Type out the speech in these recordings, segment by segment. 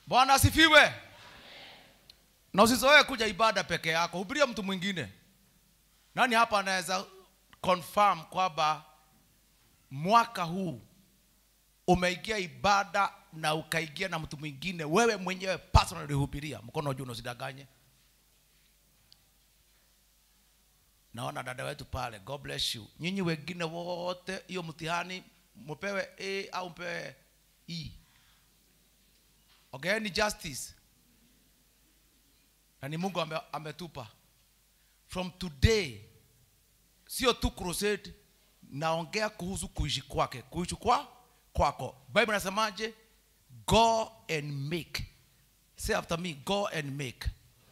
bwana asifiwe na usizoee kuja ibada peke yako hubiria mtu mwingine nani hapa anaweza confirm kwamba mwaka huu umeingia ibada na ukaingia na mtu mwingine wewe mwenyewe personally hubiria mkono juu usidanganye naona dada wetu pale god bless you nyinyi wengine wote hiyo mtihani mpewe a au mpewe e ogeeni justice na ni mungu ame, ametupa from today sio tu crusade naongea kuhusu kuishi kwake kuishi kwa kwako bible nasemaje go and make say after me go and make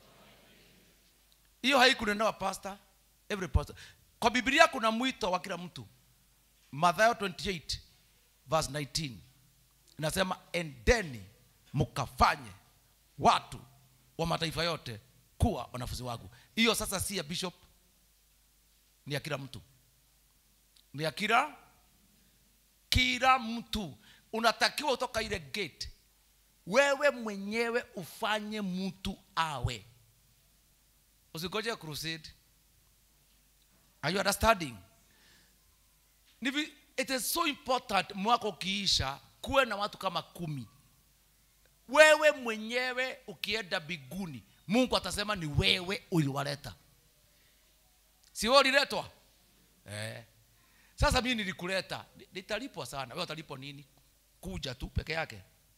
hiyo haikunenewa pastor every pastor kwa biblia kuna mwito wa kila mtu mathayo 28 verse 19 inasema endeni mkafanye watu wa mataifa yote kuwa wanafunzi wangu hiyo sasa si ya bishop ni ya kila mtu ni ya kila kila mtu unatakiwa utoka ile gate wewe mwenyewe ufanye mtu awe usigoje crusade are you understanding Ni vi- it is so important mwaka ukiisha kuwe na watu kama kumi wewe mwenyewe ukienda biguni mungu atasema ni wewe uliwaleta si wewe uliletwa eh. sasa mimi nilikuleta Ni- nitalipwa sana wewe utalipwa nini kuja tu peke yake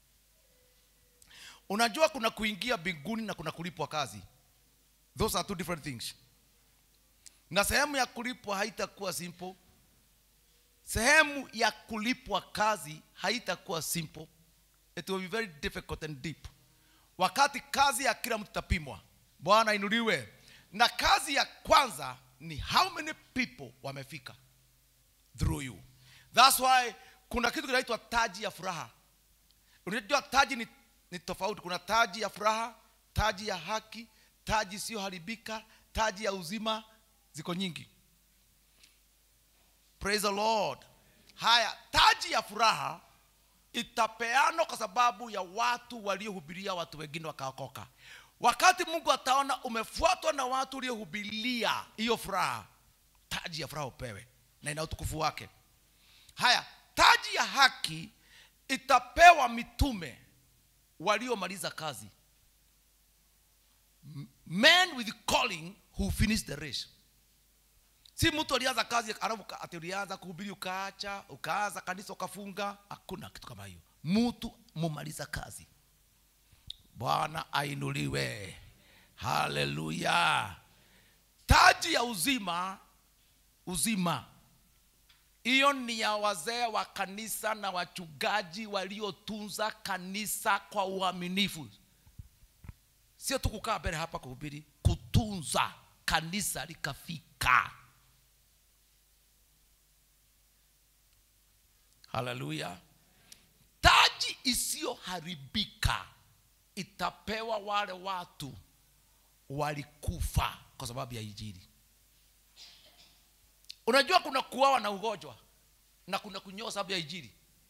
unajua kuna kuingia binguni na kuna kulipwa kazi those are two different things na sehemu ya kulipwa haitakuwa simple sehemu ya kulipwa kazi haitakuwa simple it will be very difficult and deep wakati kazi ya kila mtu itapimwa bwana inuliwe na kazi ya kwanza ni how many people wamefika through you thats why kuna kitu kinaitwa taji ya furaha unajua taji ni, ni tofauti kuna taji ya furaha taji ya haki taji isiyoharibika taji ya uzima ziko nyingi praise the lord haya taji ya furaha itapeanwa kwa sababu ya watu waliohubiria watu wengine wakaokoka wakati mungu ataona umefuatwa na watu waliohubiria hiyo furaha taji ya furaha upewe na ina utukufu wake haya taji ya haki itapewa mitume waliomaliza kazi M- men with calling who finish the race si mtu alianza kazi alafu ka- ati ulianza kuhubiri ukaacha ukaanza kanisa ukafunga hakuna kitu kama hiyo mtu mumaliza kazi bwana ainuliwe haleluya taji ya uzima uzima hiyo ni ya wazee wa kanisa na wachungaji waliotunza kanisa kwa uaminifu sio tu kukaa mbele hapa kuhubiri kutunza kanisa likafika haleluya taji isiyoharibika itapewa wale watu walikufa kwa sababu ya injili unajua kuna kuawa na ugonjwa na kuna kunyoa sababu ya injili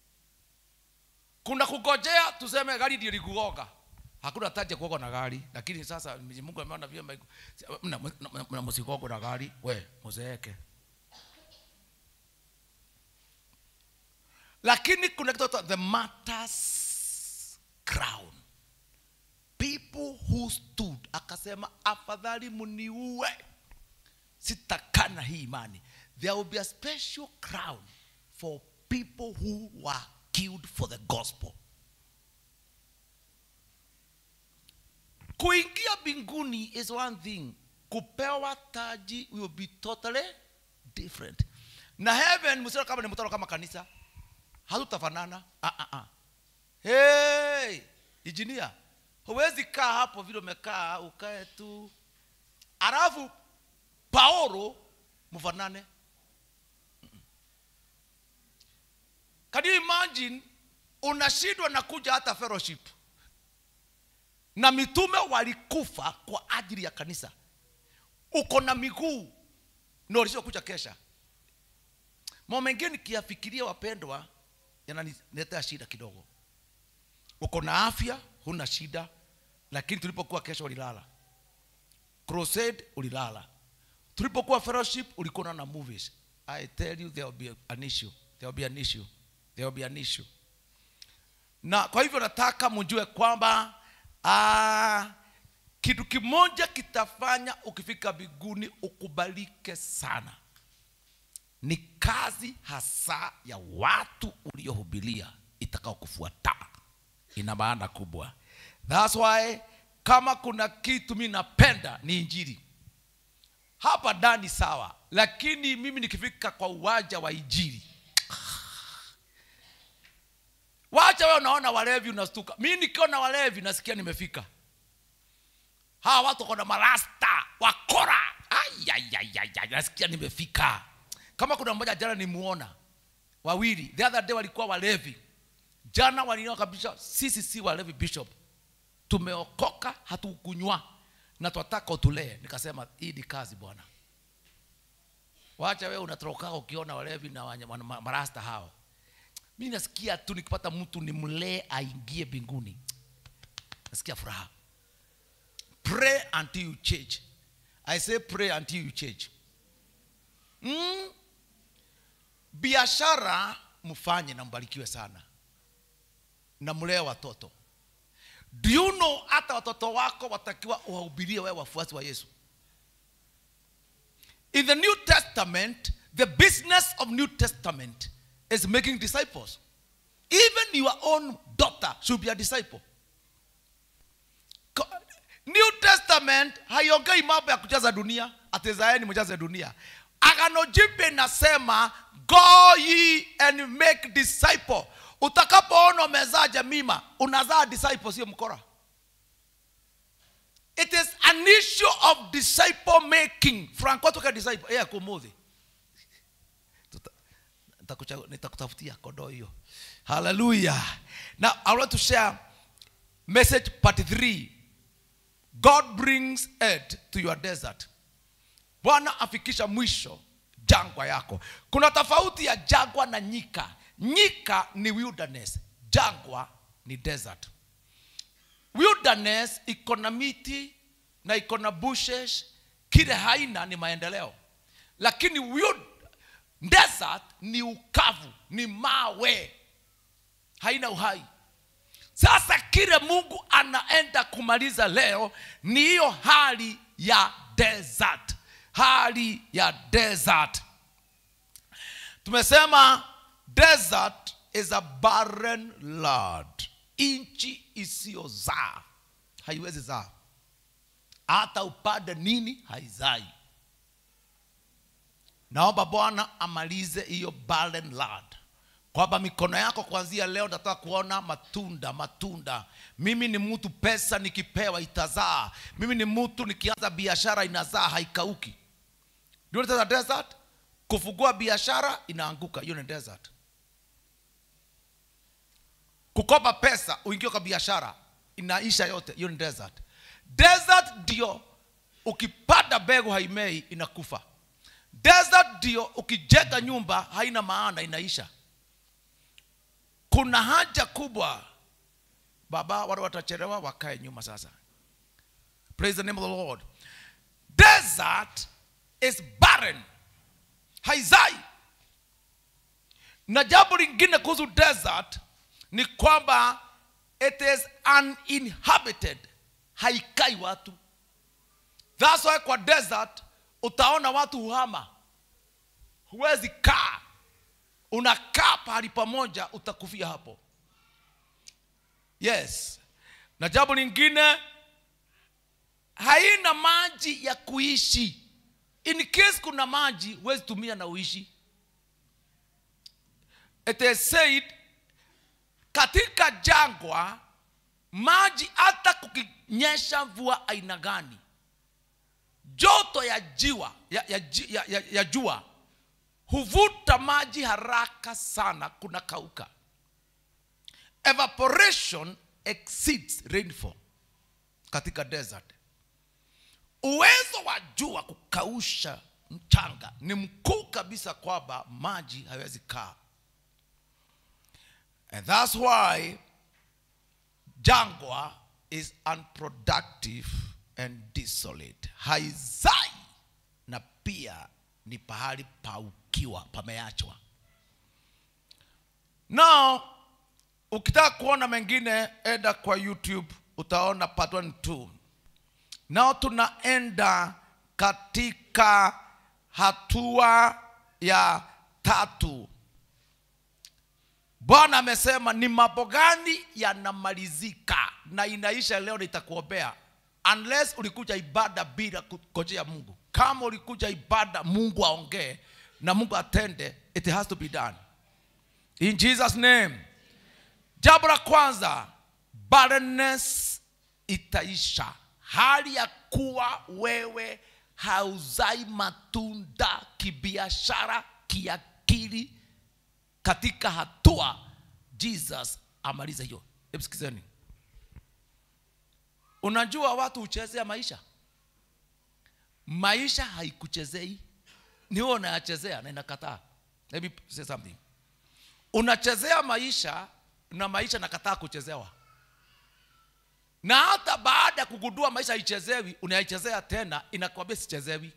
kuna kugojea tuseme gari ndio likugonga hakuna taji ya kuoga na gari lakini sasa Mwenyezi mungu ameona vyema iko- mna- mna- mna- mna msigogo na gari we muzeeke lakini kuna kitu kinaitwa the matters crown people who stood akasema afadhali mniue sitakana hii imani there will be a special crown for people who were killed for the gospel kuingia mbinguni is one thing kupewa taji will be totally different na heaven msio kama ni mtano kama kanisa hatutafanana ah, ah, ah. hey, injinia huwezi kaa hapo vile umekaa ukae tu alafu paulo mfanane Mm-mm. can you imagine unashindwa na kuja hata fellowship na mitume walikufa kwa ajili ya kanisa uko na miguu na ulishokuja kesha mambo mengine nikiyafikiria wapendwa yananiletea shida kidogo uko na afya huna shida lakini tulipokuwa kesho ulilala crusade ulilala tulipokuwa fellowship ulikuwa na movies i tell you there will be an issue there will be an issue there will be an issue na kwa hivyo nataka mjue kwamba ah, kitu kimoja kitafanya ukifika biguni ukubalike sana ni kazi hasa ya watu uliohubilia itakao kufuata ina maana kubwa thats why kama kuna kitu mi napenda ni injili hapa ndani sawa lakini mimi nikifika kwa uwanja wa injili wacha wewe unaona walevi unastuka mi nikiona walevi nasikia nimefika hawa watu wako na marasta wakora Ayayayaya, nasikia nimefika kama kuna mmoja jana nimuona wawili the other day walikuwa walevi jana waliniona kabisa sisi si walevi bishop tumeokoka hatukunywa na twataka utulee nikasema hii ni kazi bwana wacha wewe unatoroka ukiona walevi na wanya- wana- ma- marasta hao mi nasikia tu nikipata mtu nimlee aingie mbinguni nasikia furaha pray until you change i say pray until you change mm? biashara mfanye na mbarikiwe sana na mlee watoto do you know hata watoto wako watakiwa uwahubirie wewe wafuasi wa yesu in the new testament the business of new testament is making disciples even your own daughter should be a disciple Ko- new testament haiongei mambo ya kujaza dunia atizaeni mjaze dunia agano jipya inasema go ye and make disciple utakapoona umezaa jamima unazaa disciple sio mkora it is an issue of disciple making franco toka disciple yeah, kumuthi Tuta- nitakucha- nitakutafutia kodoo hiyo haleluya now i want to share message part 3 god brings aid to your desert bwana afikisha mwisho jangwa yako kuna tofauti ya jangwa na nyika nyika ni wilderness jangwa ni desert wilderness iko na miti na iko na bushes kile haina ni maendeleo lakini wild, desert ni ukavu ni mawe haina uhai sasa kile mungu anaenda kumaliza leo ni hiyo hali ya desert hali ya desert tumesema desert is a barren land nchi isiyozaa haiwezi zaa hata upande nini haizai naomba bwana amalize hiyo barren land kwamba mikono yako kuanzia leo nataka kuona matunda matunda mimi ni mtu pesa nikipewa itazaa mimi ni mtu nikianza biashara inazaa haikauki Do you know what is a desert kufungua biashara inaanguka hiyo ni desert kukopa pesa uingie kwa biashara inaisha yote hiyo ni desert desert ndio ukipanda mbegu haimei inakufa desert ndio ukijenga nyumba haina maana inaisha kuna haja kubwa baba wale watachelewa wakae nyuma sasa praise the name of the lord desert is barren haizai na jambo lingine kuhusu desert ni kwamba it is uninhabited haikai watu that's why kwa desert utaona watu huhama huwezi kaa unakaa pahali pamoja utakufia hapo yes na jambo lingine haina maji ya kuishi in case kuna maji huwezi tumia na uishi it is said katika jangwa maji hata kukinyesha mvua aina gani joto ya jiwa ya, ya, ji- ya, ya, ya jua huvuta maji haraka sana kuna kauka evaporation exceeds rainfall katika desert uwezo wa jua kukausha mchanga ni mkuu kabisa kwamba maji hawezi kaa and thats why jangwa is unproductive and desolate haizai na pia ni pahali pa ukiwa pameachwa now ukitaka kuona mengine enda kwa youtube utaona part 1 2 nao tunaenda katika hatua ya tatu bwana amesema ni mambo gani yanamalizika na inaisha leo nitakuombea unless ulikuja ibada bila kungojea mungu kama ulikuja ibada mungu aongee na mungu atende it has to be done in jesus name jambo la kwanza barrenness itaisha hali ya kuwa wewe hauzai matunda kibiashara kiakili katika hatua jesus amalize hiyo hebu sikizeni unajua watu huchezea maisha maisha haikuchezei ni wewe unayachezea na inakataa let me say something unachezea maisha na maisha nakataa kuchezewa na hata baada ya kugundua maisha haichezewi unaichezea tena inakwambia sichezewi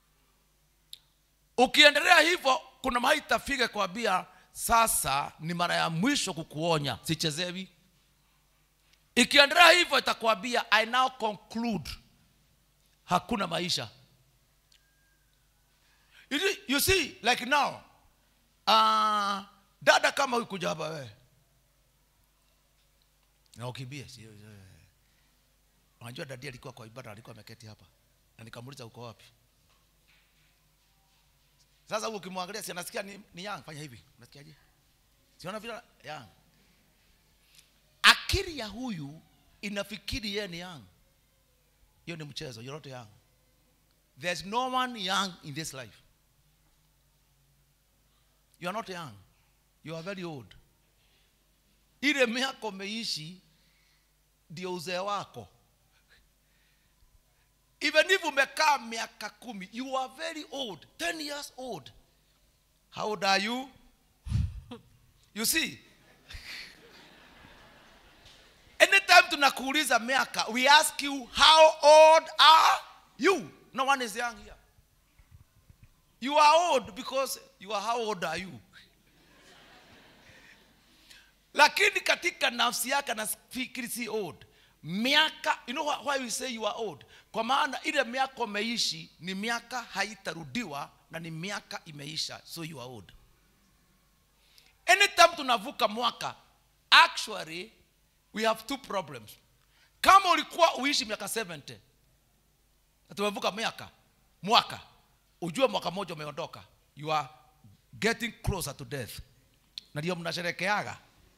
ukiendelea hivyo kuna mahali itafika kwambia sasa ni mara ya mwisho kukuonya sichezewi ikiendelea hivyo itakwambia i now conclude hakuna maisha you see, you see like now uh, dada kama huyu kuja hapa wewe na ukimbie sio sio. unajua dadi alikuwa kwa ibada alikuwa ameketi hapa na nikamuuliza uko wapi sasa huyu ukimwangalia si anasikia ni, ni yang fanya hivi unasikiaje siona vile yang akili ya huyu inafikiri yeye ni young hiyo ni mchezo you're not young there's no one young in this life you are not young you are very old ile miaka umeishi ndio uzee wako even if umekaa miaka kumi you are very old 10 years old how old are you you see anytime tunakuuliza miaka we ask you how old are you no one is young here you are old because you are how old are you lakini katika nafsi yake anafikiri si old miaka you know why we say you are old kwa maana ile miaka umeishi ni miaka haitarudiwa na ni miaka imeisha so you are old anytime tunavuka mwaka actually we have two problems kama ulikuwa uishi miaka 70 na tumevuka miaka mwaka ujue mwaka mmoja umeondoka you are getting closer to death na ndio mnasherekeaga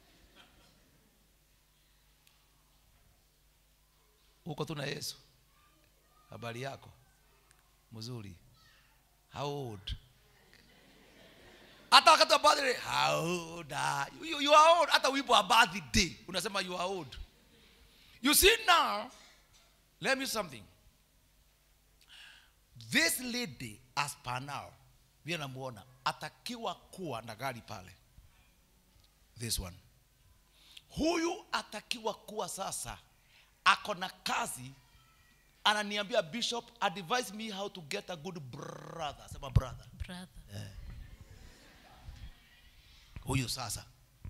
huko tu na yesu habari yako mzuri how old hata wakati wa birthday how old are you? You, you are old hata wimbo wa birthday unasema you are old you see now let me something this lady as per now vile namuona atakiwa kuwa na gari pale this one huyu atakiwa kuwa sasa ako na kazi ananiambia bishop advise me how to get a good brother sema brother brother. huyu sasa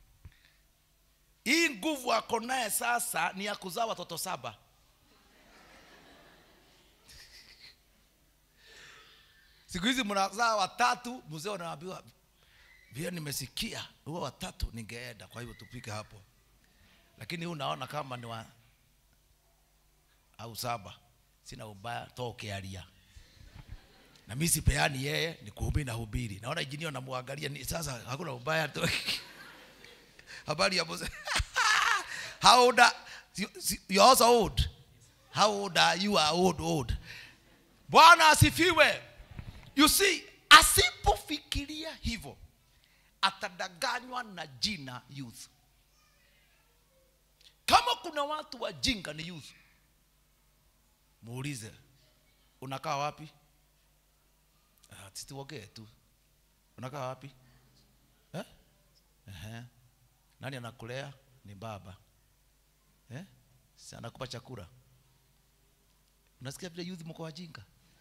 hii nguvu ako naye sasa ni ya kuzaa watoto saba siku hizi mnazaa watatu mzee unaambiwa vile nimesikia huo watatu ningeenda kwa hivyo tupike hapo lakini huu naona kama ni wa au saba sina ubaya toa ukialia na mimi sipeani yeye ni kuhubiri na hubiri naona injinia namwangalia ni sasa hakuna ubaya tu habari ya mzee how old are, you, you're also old how old are you are old old bwana asifiwe you see asipofikiria hivyo atadanganywa na jina youth kama kuna watu wajinga ni youth muulize unakaa wapi Ah, situongee tu unakaa wapi eh? Ehe. nani anakulea ni baba eh? si anakupa chakula unasikia vile youth mko wajinga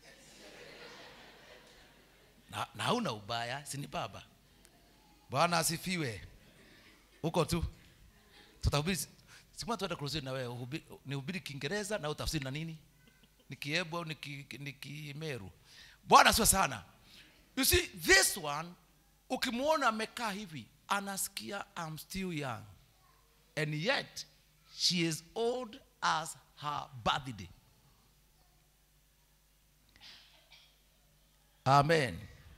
na, na hauna ubaya si ni baba bwana asifiwe huko tu tutahubiri sikuma tuenda crusade na wewe uhubi- nihubiri kiingereza na utafsiri na nini ni kiebu au ni ki- ni kimeru bwana asiwe sana you see this one ukimwona amekaa hivi anasikia I'm still young and yet she is old as her birthday amen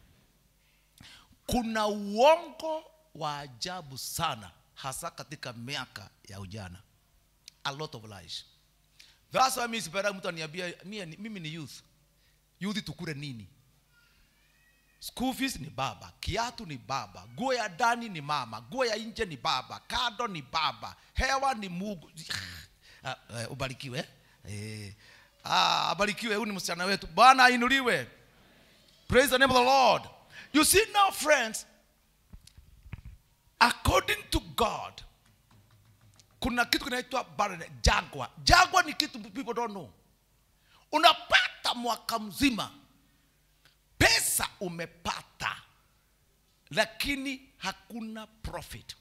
kuna uongo wa ajabu sana hasa katika miaka ya ujana a lot of lies that's why mimi sipenda mtu aniambia mimi ni- mimi ni youth youth tukule nini school fees ni baba kiatu ni baba nguo ya ndani ni mama nguo ya nje ni baba kado ni baba hewa ni mungu Ah, eh, ubarikiwe eh. ah, abarikiwe huyu ni msichana wetu bwana ainuliwe praise the name of the lord you see now friends according to god kuna kitu kinaitwa barren- jangwa jangwa ni kitu people don't know unapata mwaka mzima pesa umepata lakini hakuna profit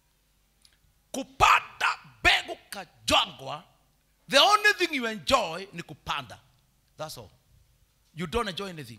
kupanda mbegu kajangwa the only thing you enjoy ni kupanda that's all you don't enjoy anything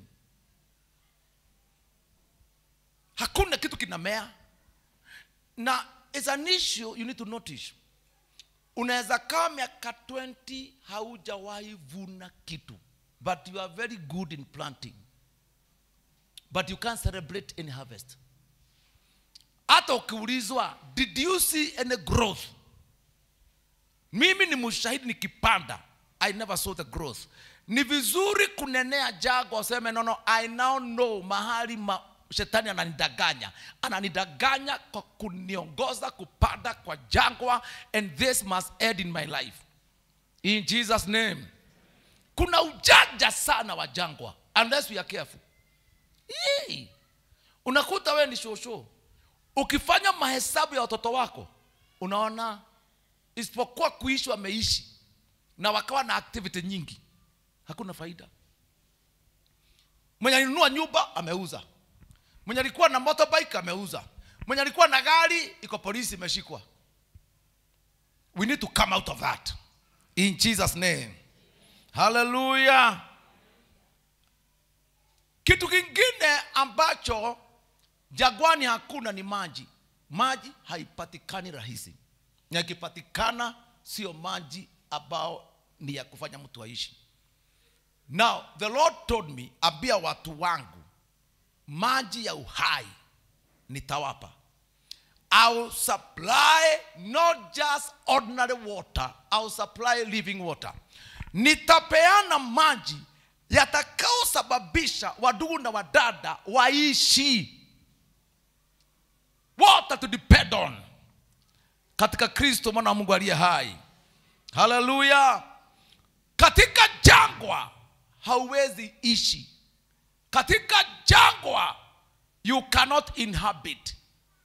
hakuna kitu kinamea na is an issue you need to notice unaweza kaa miaka 20 haujawahi vuna kitu but you are very good in planting but you can't celebrate any harvest hata ukiulizwa did you see any growth mimi ni mshahidi nikipanda i never saw the growth ni vizuri kunenea jago aseme nono i now know mahali ma, shetani ananidanganya ananidanganya kwa kuniongoza kupanda kwa jangwa and this must end in my life in jesus name kuna ujanja sana wa jangwa unless we are careful Yee. unakuta wewe ni shosho ukifanya mahesabu ya watoto wako unaona isipokuwa kuishi wameishi na wakawa na activity nyingi hakuna faida mwenye alinunua nyumba ameuza mwenye alikuwa na motorbike ameuza mwenye alikuwa na gari iko polisi imeshikwa we need to come out of that in jesus name haleluya kitu kingine ambacho jagwani hakuna ni maji maji haipatikani rahisi na ikipatikana sio maji ambao ni ya kufanya mtu aishi now the lord told me ambia watu wangu maji ya uhai nitawapa I'll supply not just ordinary water, I'll supply living water. Nitapeana maji yatakaosababisha wadugu na wadada waishi. Water to depend on katika Kristo mwana wa Mungu aliye hai. Haleluya! Katika jangwa hauwezi ishi, katika jangwa you cannot inhabit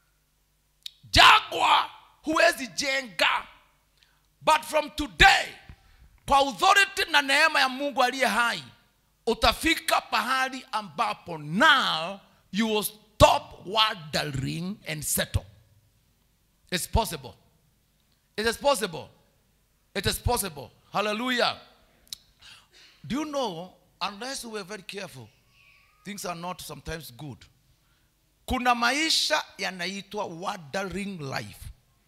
jangwa huwezi jenga but from today kwa authority na neema ya mungu aliye hai utafika pahali ambapo now you will stop wandering and settle it's possible it is possible it is possible hallelujah do you know unless we are very careful things are not sometimes good kuna maisha yanaitwa wandering life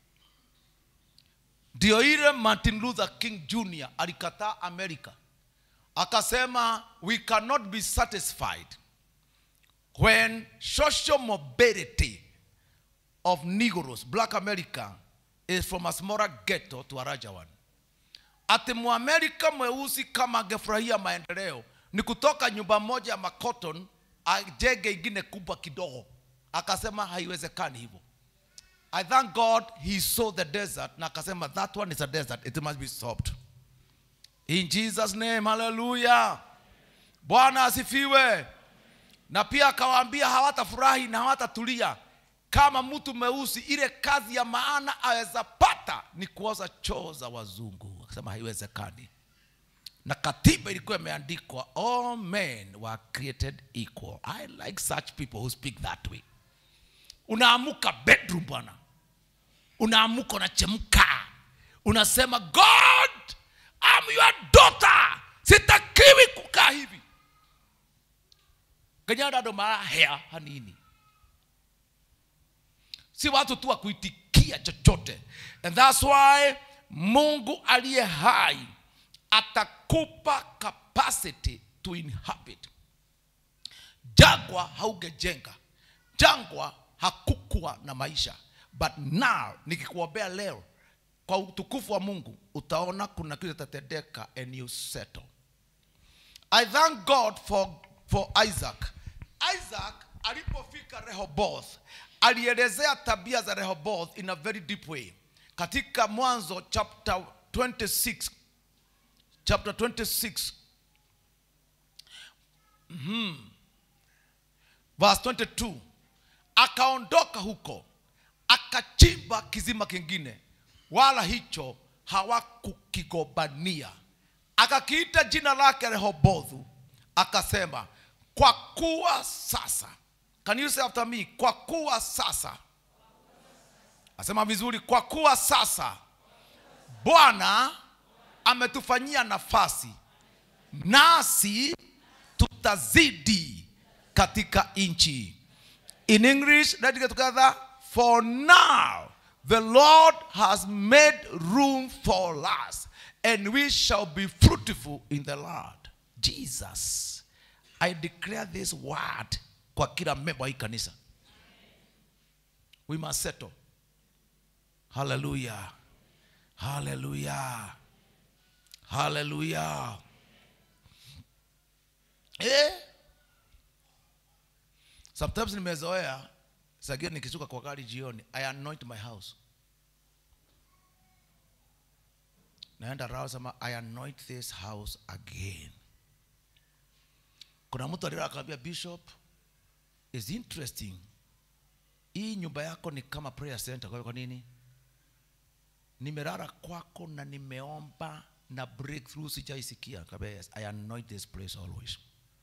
ndio ile martin luther king jr alikataa america akasema we cannot be satisfied when social mobility of negroes black america is from a smaller ghetto to a larger one ati mwamerika mweusi kama angefurahia maendeleo ni kutoka nyumba moja ya makoton ajenge ingine kubwa kidogo akasema haiwezekani hivyo i thank god he saw the desert na akasema that one is a desert it must be stopped in jesus name haleluya bwana asifiwe na pia akawaambia hawatafurahi na hawatatulia kama mtu mweusi ile kazi ya maana aweza pata ni kuoza choo za wazungu akasema haiwezekani na katiba ilikuwa imeandikwa all men were created equal i like such people who speak that way unaamuka bedroom bwana unaamuka unachemka unasema god I'm your daughter sitakiwi kukaa hivi kenyadado marahea hanini si watu tu wa kuitikia chochote and thats why mungu aliye hai atakupa capacity to inhabit jangwa haugejenga jangwa hakukuwa na maisha but now nikikuombea leo kwa utukufu wa mungu utaona kuna kitu itatendeka and you settle i thank god for, for isaac isaac alipofika rehoboth alielezea tabia za rehoboth in a very deep way katika mwanzo chapter 26 chapter 26 verse 22 akaondoka huko akachimba kizima kingine wala hicho hawakukigobania akakiita jina lake rehobothu akasema kwa kuwa sasa can you say after me kwa kuwa sasa asema vizuri kwa kuwa sasa bwana ametufanyia nafasi nasi tutazidi katika nchi in english let's get together for now the lord has made room for us and we shall be fruitful in the lord jesus i declare this word kwa kila memba wa hii kanisa we must settle hallelujah hallelujah hallelujah eh? sometimes nimezoea sagio nikishuka kwa gari jioni i anoint my house naenda rao sema i anoint this house again kuna mtu alira akawambia bishop is interesting hii nyumba yako ni kama prayer center kwa hiyo kwa nini nimelala kwako na nimeomba na breakthrough sijaisikia Kaambia, yes, i anoint this place always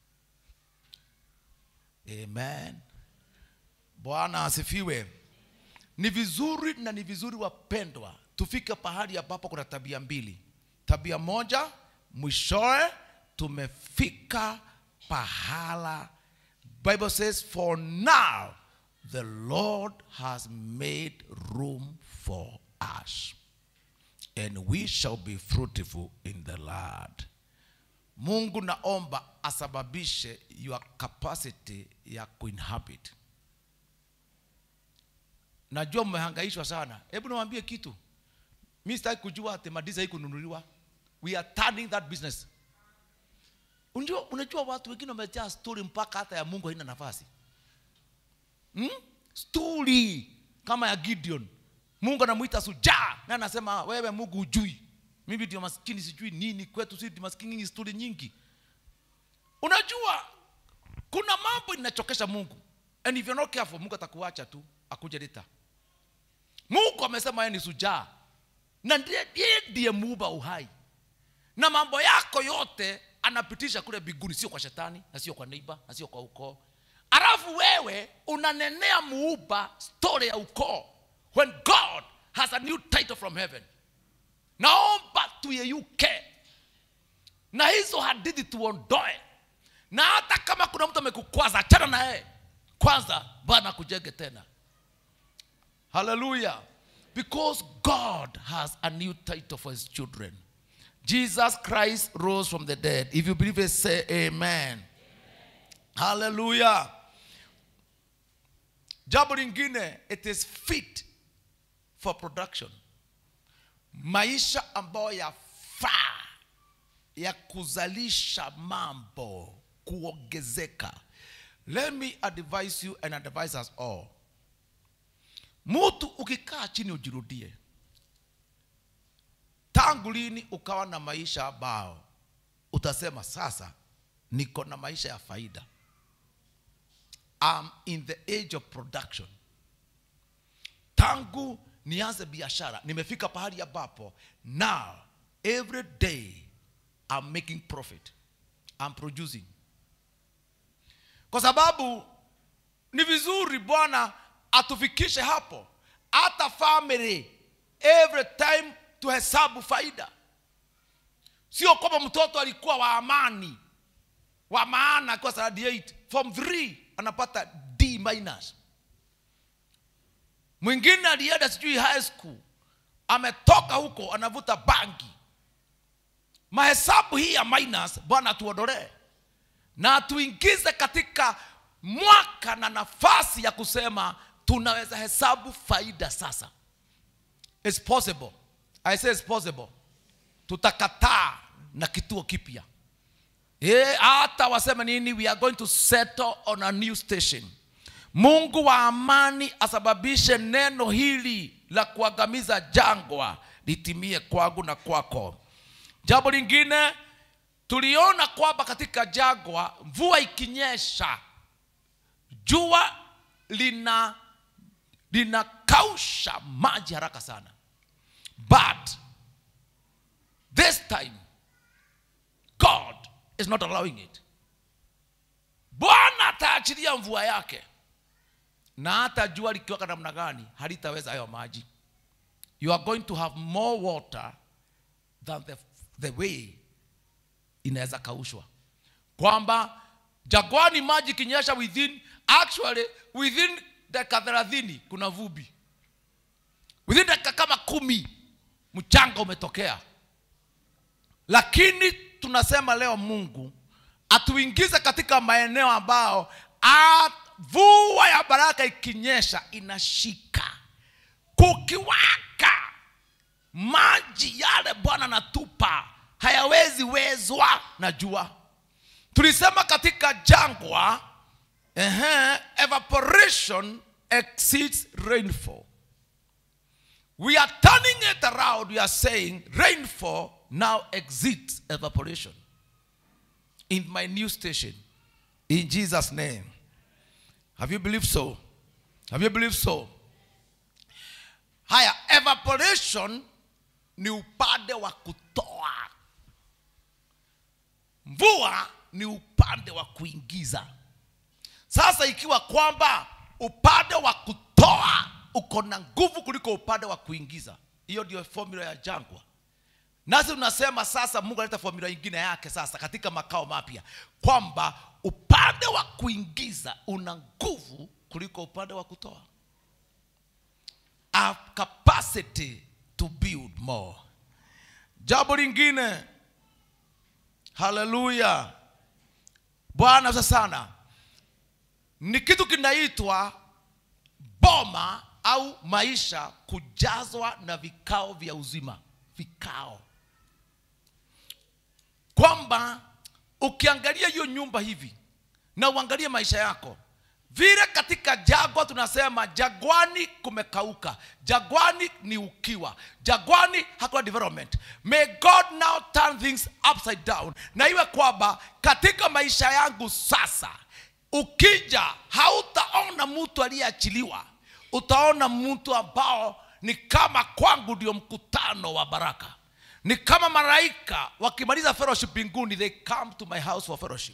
amen bwana asifiwe ni vizuri na ni vizuri wapendwa tufike pahali ambapo kuna tabia mbili tabia moja mwishowe tumefika pahala bible says for now the lord has made room for us and we shall be fruitful in the land mungu naomba asababishe your capacity ya kuinhabit najua mmehangaishwa sana hebu niwaambie kitu mi sitaki kujua ati madiza hii kununuliwa we are turning that business unajua, unajua watu wengine wamejaa stori mpaka hata ya mungu haina nafasi hmm? stori kama ya gideon mungu anamwita sujaa na anasema wewe mungu hujui mimi ndio maskini sijui nini kwetu si ndio maskini nyingi stori nyingi unajua kuna mambo inachokesha mungu and if you're not careful mungu atakuacha tu akuje lita mungu amesema yeye ni sujaa na ndiye ndiye ndiye muumba uhai na mambo yako yote anapitisha kule biguni sio kwa shetani na sio kwa neiba na sio kwa ukoo alafu wewe unanenea muumba story ya ukoo when god has a new title from heaven naomba tuyeyuke na hizo hadithi tuondoe na hata kama kuna mtu amekukwaza achana na yeye kwanza bwana akujenge tena hallelujah because god has a new title for his children jesus christ rose from the dead if you believe it say amen, hallelujah jambo lingine it is fit for production maisha ambayo yafaa ya kuzalisha mambo kuongezeka let me advise you and advise us all mtu ukikaa chini ujirudie tangu lini ukawa na maisha ambao utasema sasa niko na maisha ya faida I'm in the age of production tangu nianze biashara nimefika pahali ambapo now every day I'm making profit I'm producing kwa sababu ni vizuri bwana atufikishe hapo hata family every time tuhesabu faida sio kwamba mtoto alikuwa wa amani wa maana akiwa standard 8 form 3 anapata d minus mwingine alienda sijui high school ametoka huko anavuta bangi mahesabu hii ya minus bwana atuondolee na atuingize katika mwaka na nafasi ya kusema tunaweza hesabu faida sasa It's possible i say it's possible tutakataa na kituo kipya Eh, hata waseme nini we are going to settle on a new station mungu wa amani asababishe neno hili la kuangamiza jangwa litimie kwangu na kwako jambo lingine tuliona kwamba katika jangwa mvua ikinyesha jua lina linakausha maji haraka sana but this time god is not allowing it bwana ataachilia mvua yake na hata jua likiwaka namna gani halitaweza hayo maji you are going to have more water than the, the way inaweza kaushwa kwamba jagwani maji ikinyesha within actually within dakika thelathini kuna vubi within dakika kama kumi mchanga umetokea lakini tunasema leo mungu atuingize katika maeneo ambao a- mvua ya baraka ikinyesha inashika kukiwaka maji yale bwana natupa hayawezi wezwa na jua tulisema katika jangwa ehe, evaporation exceeds rainfall we are turning it around we are saying rainfall now exceeds evaporation in my new station in jesus name have you believed so have you believed so haya evaporation ni upande wa kutoa mvua ni upande wa kuingiza sasa ikiwa kwamba upande wa kutoa uko na nguvu kuliko upande wa kuingiza hiyo ndio formula ya jangwa nasi tunasema sasa mungu analeta formula ingine yake sasa katika makao mapya kwamba upande wa kuingiza una nguvu kuliko upande wa kutoa a capacity to build more jambo lingine haleluya bwana sasa sana ni kitu kinaitwa boma au maisha kujazwa na vikao vya uzima vikao kwamba ukiangalia hiyo nyumba hivi na uangalie maisha yako vile katika jagwa tunasema jagwani kumekauka jagwani ni ukiwa jagwani hakuna development may god now turn things upside down na iwe kwamba katika maisha yangu sasa ukija hautaona mtu aliyeachiliwa utaona mtu ambao ni kama kwangu ndio mkutano wa baraka ni kama malaika wakimaliza fellowship mbinguni they come to my house for fellowship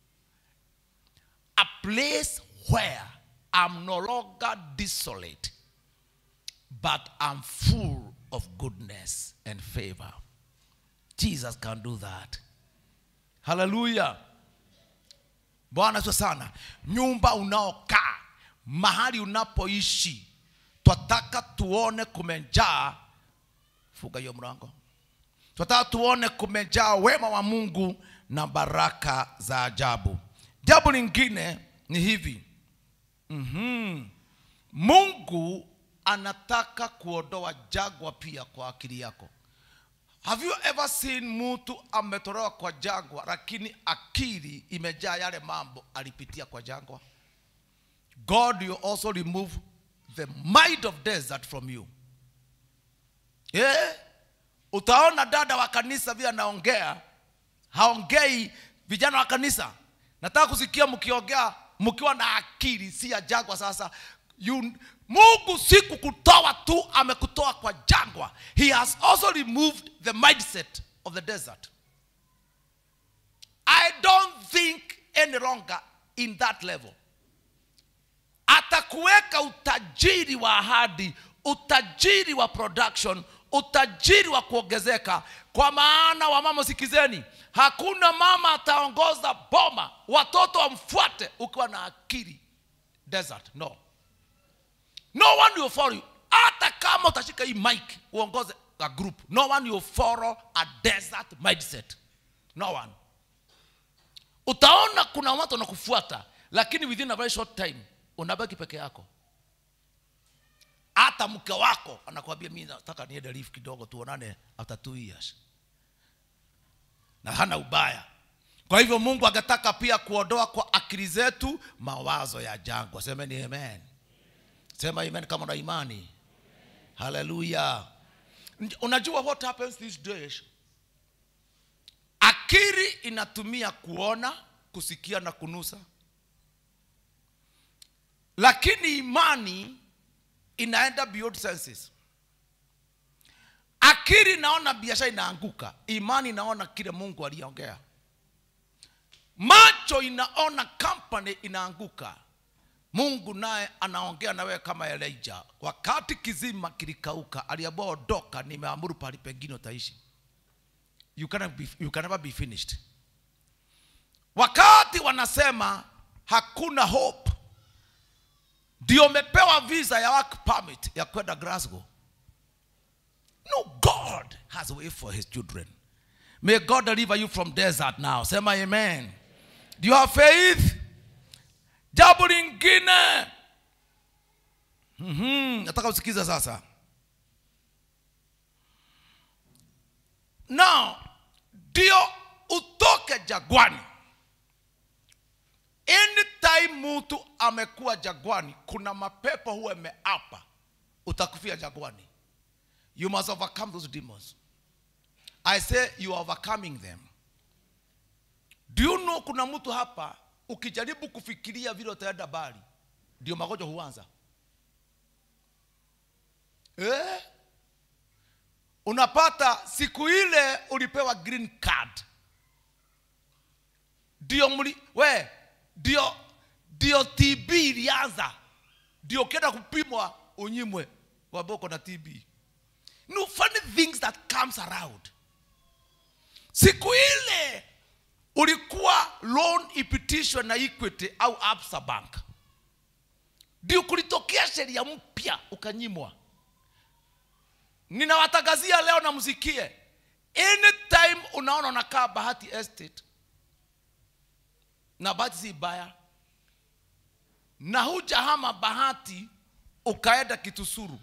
a place where I'm no longer desolate, but I'm full of goodness and favor. Jesus can do that. Hallelujah. Bwana sio sana. Nyumba unaokaa, mahali unapoishi, twataka tuone kumejaa. Funga hiyo mlango. Twataka tuone kumejaa wema wa Mungu na baraka za ajabu. Jambo lingine ni hivi mm-hmm. mungu anataka kuondoa jagwa pia kwa akili yako have you ever seen mtu ametolewa kwa jangwa lakini akili imejaa yale mambo alipitia kwa jangwa god will also remove the mind of desert from you yeah. utaona dada wa kanisa vile anaongea haongei vijana wa kanisa nataka kusikia mkiongea mkiwa na akili si ya jagwa sasa you, mungu si kukutoa tu amekutoa kwa jangwa he has also removed the mindset of the desert i don't think any longer in that level atakuweka utajiri wa ahadi utajiri wa production utajiri wa kuongezeka kwa maana wamama sikizeni hakuna mama ataongoza boma watoto wamfuate ukiwa na akili desert no no one will follow you hata kama utashika hii mic uongoze a group no one will follow a desert mindset no one utaona kuna watu wanakufuata lakini within a very short time unabaki peke yako hata mke wako anakuambia mi nataka niende leave kidogo tuonane after two years na hana ubaya kwa hivyo mungu angetaka pia kuondoa kwa akili zetu mawazo ya jangwa semeni amen sema amen kama na imani haleluya unajua what happens these days akili inatumia kuona kusikia na kunusa lakini imani inaenda beyond senses akili inaona biashara inaanguka imani inaona kile mungu aliongea macho inaona company inaanguka mungu naye anaongea na wewe kama elija wakati kizima kilikauka aliambua ondoka nimeamuru pahali pengine utaishi you cannot be, you can never be finished wakati wanasema hakuna hope ndio umepewa visa ya work permit ya kwenda glasgow no god has a way for his children may god deliver you from desert now sema amen do you have faith jambo lingine mm-hmm. nataka usikiza sasa now ndio utoke jagwani anytime mtu amekuwa jagwani kuna mapepo huwa imeapa utakufia jagwani you must overcome those demons i say you are overcoming them do you know kuna mtu hapa ukijaribu kufikiria vile utaenda bali ndio magonjwa huanza eh? unapata siku ile ulipewa green card ndio mli we ndio ndio tb ilianza ndio ukienda kupimwa unyimwe wambia uko na tb no funny things that comes around siku ile ulikuwa loan ipitishwe na equity au absa bank ndio kulitokea sheria mpya ukanyimwa ninawatangazia leo na msikie anytime unaona unakaa bahati estate na bahati si baya na hujahama bahati ukaenda kitusuru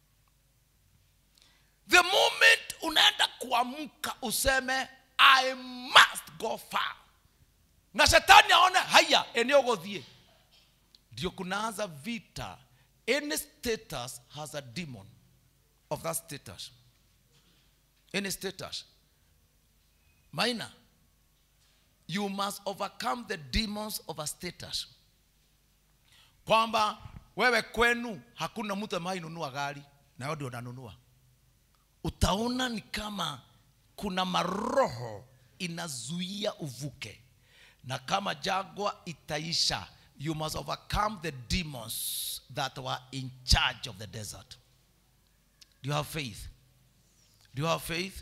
the moment unaenda kuamka useme i must go far na shetani aone haya eneo godhie ndio kunaanza vita any status has a demon of that status any status minor you must overcome the demons of a status kwamba wewe kwenu hakuna mtu ambaye nunua gari na wewe ndio unanunua utaona ni kama kuna maroho inazuia uvuke na kama jagwa itaisha you must overcome the demons that were in charge of the desert do you have faith do you have faith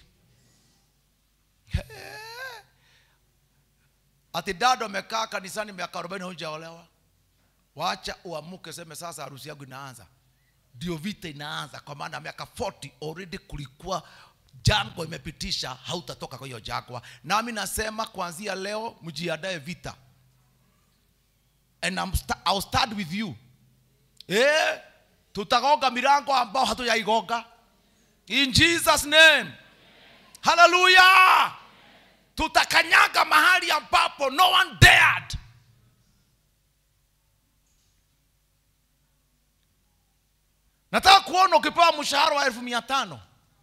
ati dado amekaa kanisani miaka arobaini hujaolewa wacha uamuke seme sasa harusi yangu inaanza ndio vita inaanza kwa maana miaka 40 already kulikuwa jangwa imepitisha hautatoka kwa hiyo jangwa nami nasema kuanzia leo mjiandae vita and I'm sta I'll start with you eh tutagonga milango ambao hatujaigonga in Jesus name hallelujah tutakanyaga mahali ambapo no one dared nataka kuona ukipewa mshahara wa elfu mia tano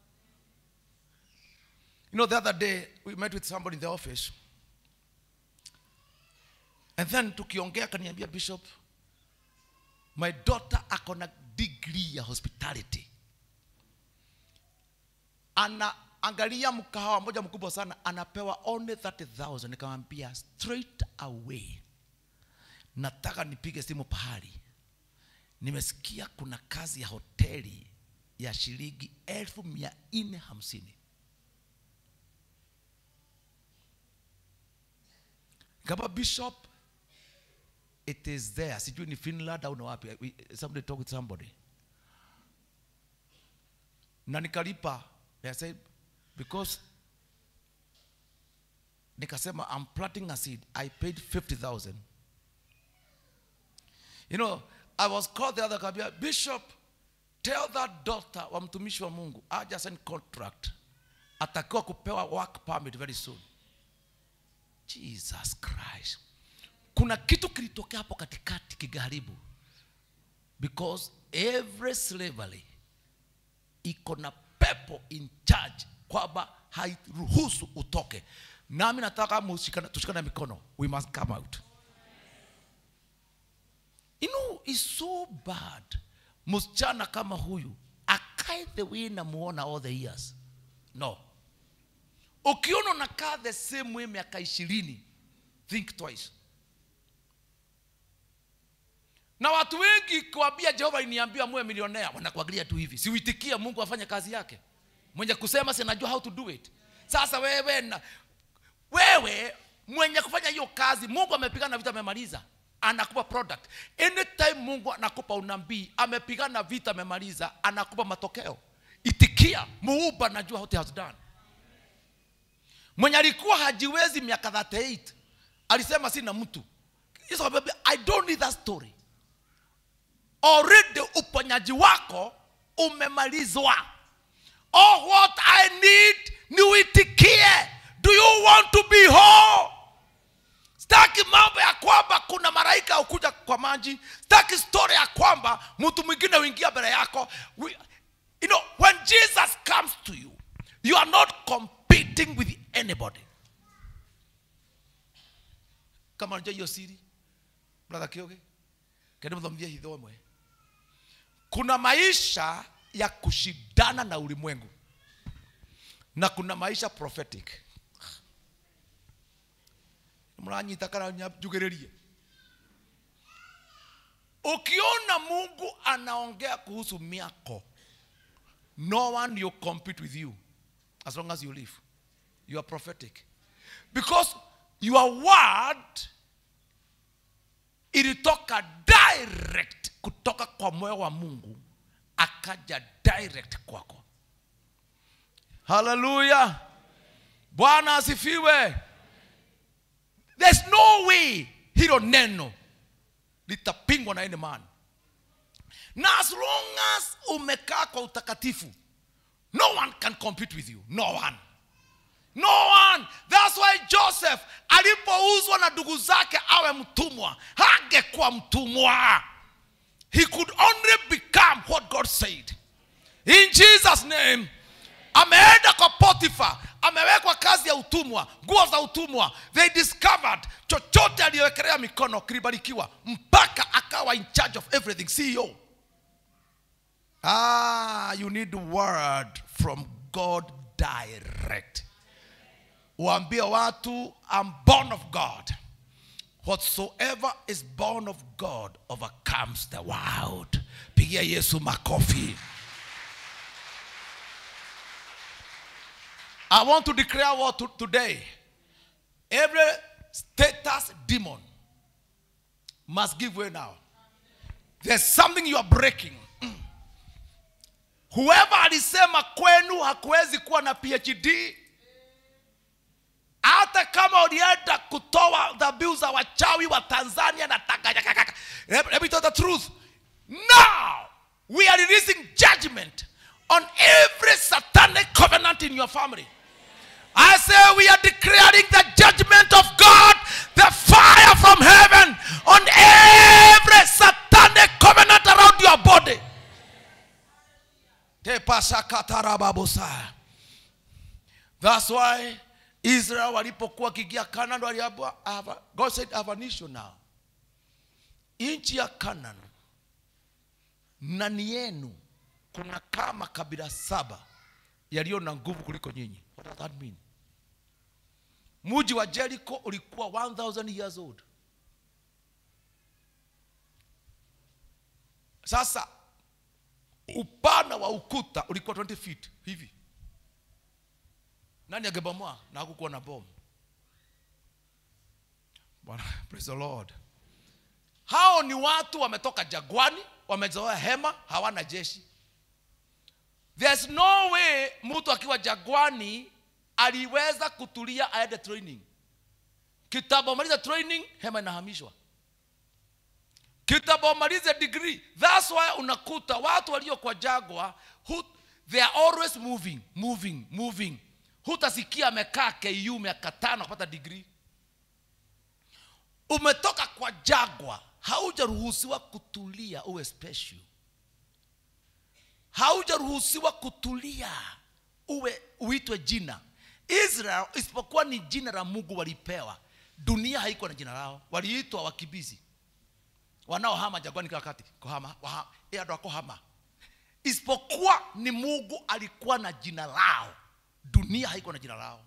you know the other day we met with somebody in the office and then tukiongea kaniambia bishop my daughter ako na degree ya hospitality ana angalia mkahawa moja mkubwa sana anapewa only 30000 nikamwambia straight away nataka nipige simu pahali nimesikia kuna kazi ya hoteli ya shilingi elfu mia nne hamsini kama bishop it is there sijui ni finland au ni wapi We- somebody talk with somebody na nikalipa I said, because nikasema I'm planting a seed I paid 50000 you know I was called the other kabia bishop tell that daughter wa mtumishi wa Mungu aja sign contract atakiwa kupewa work permit very soon Jesus Christ kuna kitu kilitokea hapo katikati kigaribu because every slavery iko na pepo in charge kwamba hairuhusu utoke nami nataka mushikana- tushikane mikono we must come out you know it's so bad msichana kama huyu akae the way namuona all the years no ukiona unakaa the same way miaka ishirini think twice na watu wengi kuambia jehova iniambia muwe milionea wanakuangalia tu hivi siuitikia mungu afanye kazi yake mwenye kusema sinajua how to do it sasa wewe na, wewe mwenye kufanya hiyo kazi mungu amepigana vita amemaliza anakupa product anytime mungu anakupa unabii amepigana vita amemaliza anakupa matokeo itikia muuba najua what he has done mwenye alikuwa hajiwezi miaka 38 alisema sina mtu Yesu akamwambia, i don't need that story already uponyaji wako umemalizwa all what i need ni uitikie do you want to be whole staki mambo ya kwamba kuna malaika ukuja kwa maji staki story ya kwamba mtu mwingine uingia mbele yako We, you know when jesus comes to you you are not competing with anybody kama unajua hiyo siri brother kioge kende mthomithie hitho ĩmwe kuna maisha ya kushindana na ulimwengu na kuna maisha prophetic mranyita kana njugĩrĩrie ukiona mungu anaongea kuhusu miako no one you compete with you as long as you live you are prophetic because your word ilitoka direct kutoka kwa moyo wa mungu akaja direct kwako haleluya bwana asifiwe there's no way hilo neno litapingwa na any man na as long as umekaa kwa utakatifu no one can compete with you no one no one that's why joseph alipouzwa na ndugu zake awe mtumwa hangekuwa mtumwa he could only become what god said in jesus name ameenda kwa potifa amewekwa kazi ya utumwa nguo za utumwa they discovered chochote aliyowekelea mikono kilibarikiwa mpaka akawa in charge of everything ceo ah you need word from god direct waambie watu I'm born of God. Whatsoever is born of God overcomes the world. Pigia Yesu makofi. I want to declare what to, today. Every status demon must give way now. There's something you are breaking. Mm. Whoever alisema kwenu hakuwezi kuwa na PhD hata kama ulienda kutoa dhabihu za wachawi wa tanzania na Tanganyika. Let let me tell the truth now we are releasing judgment on every satanic covenant in your family I say we are declaring the judgment of God, the fire from heaven on every satanic covenant around your body. Tepasakatarababosa. That's why Israel walipokuwa kigia Canaan waliambiwa I have a- God said I have an issue now. Nchi ya Canaan ndani yenu kuna kama kabila saba yaliyo na nguvu kuliko nyinyi what does that mean mji wa jericho ulikuwa 1000 years old sasa upana wa ukuta ulikuwa 20 feet hivi nani angebomoa na hakukuwa na bomu bwana praise the lord hao ni watu wametoka jagwani wamezoea hema hawana jeshi there's no way mtu akiwa jagwani aliweza kutulia aende training kitabomaliza training hema inahamishwa kitabomalize degree that's why unakuta watu walio kwa jagwa who, they are always moving moving moving hutasikia amekaa ku miaka tano kupata degree umetoka kwa jagwa haujaruhusiwa kutulia uwe special haujaruhusiwa kutulia uwe uitwe jina israel isipokuwa ni jina la mungu walipewa dunia haikuwa na jina lao waliitwa wakimbizi wanaohama jagwani kila wakati kuhama waha- eh, andũ a kuhama isipokuwa ni mungu alikuwa na jina lao dunia haikuwa na jina lao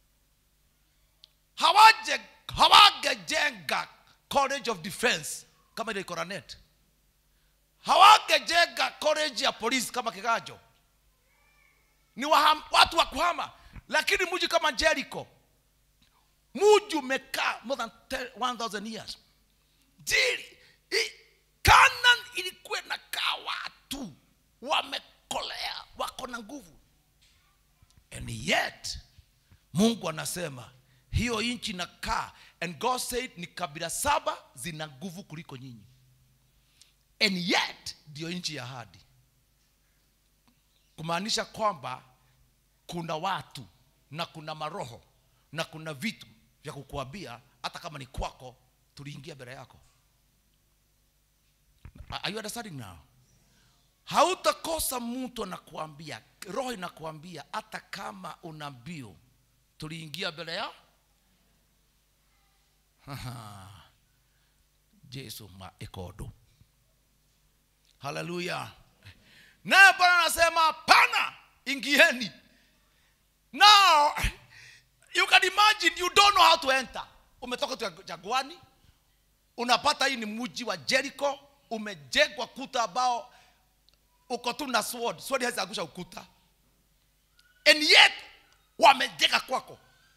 hawaje hawangejenga college of defense kama ile iko Lanet. hawangejenga college ya polisi kama kigajo ni waham, watu wa kuhama lakini mji kama jericho mji umekaa more than 10 1000 years jili i- Canaan ilikuwa inakaa watu wamekolea wako na nguvu and yet mungu anasema hiyo nchi inakaa and god said ni kabila saba zina nguvu kuliko nyinyi and yet ndiyo nchi ya hadi kumaanisha kwamba kuna watu na kuna maroho na kuna vitu vya kukuambia hata kama ni kwako tuliingia mbele yako are you understanding now hautakosa mtu anakuambia roho inakuambia hata kama una mbio tuliingia mbele ya jesu ma ekodo haleluya naye bwana anasema pana ingieni now you can imagine you don't know how to enter umetoka tu jagwani unapata hii ni mji wa jericho umejengwa kuta ambao uko tu na sword sword hawezi angusha ukuta and yet wamejenga kwako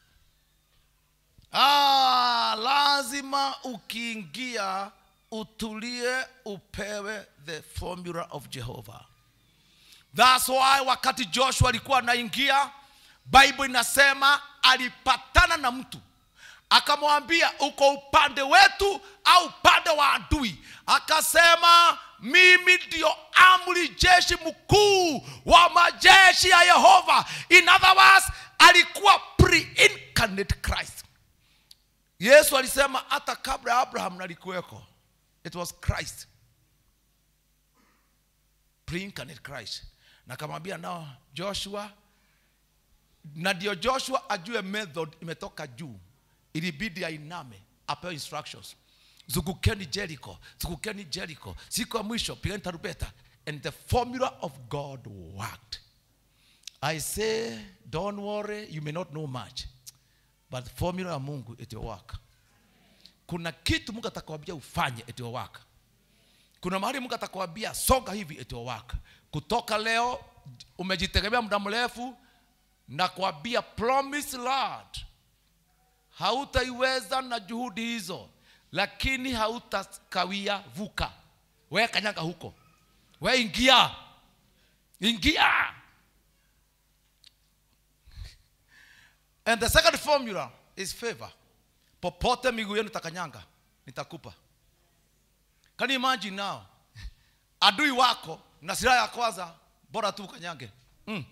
ah, lazima ukiingia utulie upewe the formula of jehovah thats why wakati joshua alikuwa anaingia bible inasema alipatana na mtu akamwambia uko upande wetu au upande wa adui akasema mimi ndio amri jeshi mkuu wa majeshi ya yehova in other words alikuwa pre-incarnate christ yesu alisema hata kabla ya abraham nalikuweko it was christ pre-incarnate christ na akamwambia nao joshua na ndio joshua ajue method imetoka juu ilibidi ainame apewe instructions zungukeni jericho zungukeni jericho siku ya mwisho pigani tarubeta and the formula of god worked i say don't worry you may not know much but the formula ya mungu it will work kuna kitu mungu atakwambia ufanye it will work kuna mahali mungu atakwambia songa hivi it will work kutoka leo umejitegemea muda mrefu na kuambia promise lord hautaiweza na juhudi hizo lakini hautakawia vuka we kanyaga huko we ingia ingia and the second formula is favor popote miguu yenu takanyanga nitakupa can you imagine now adui wako na silaha ya kwanza bora tu ukanyange mm.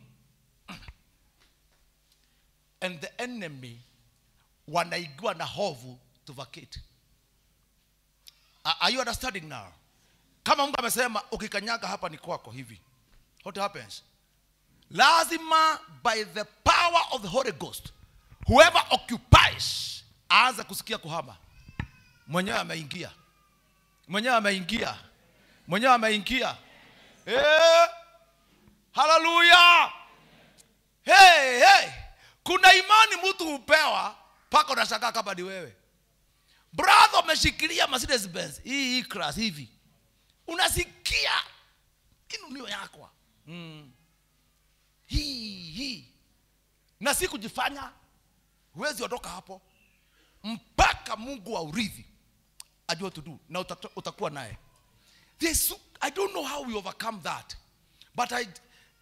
and the enemy wanaigua na hovu to vacate are are you understanding now kama mungu amesema ukikanyaga hapa ni kwako hivi what happens lazima by the power of the holy ghost whoever occupies aanze kusikia kuhama mwenyewe ameingia mwenyewe ameingia mwenyewe ameingia Eh, haleluya hey, hey. kuna imani mtu hupewa mpaka unashangaa kama ni wewe brother umeshikilia Mercedes Benz hii hii class hivi unasikia inunio yakwa mm. hii hii na si kujifanya huwezi ondoka hapo mpaka mungu wa urithi ajue what to do na utata- utakuwa naye There's so- i don't know how we overcome that but i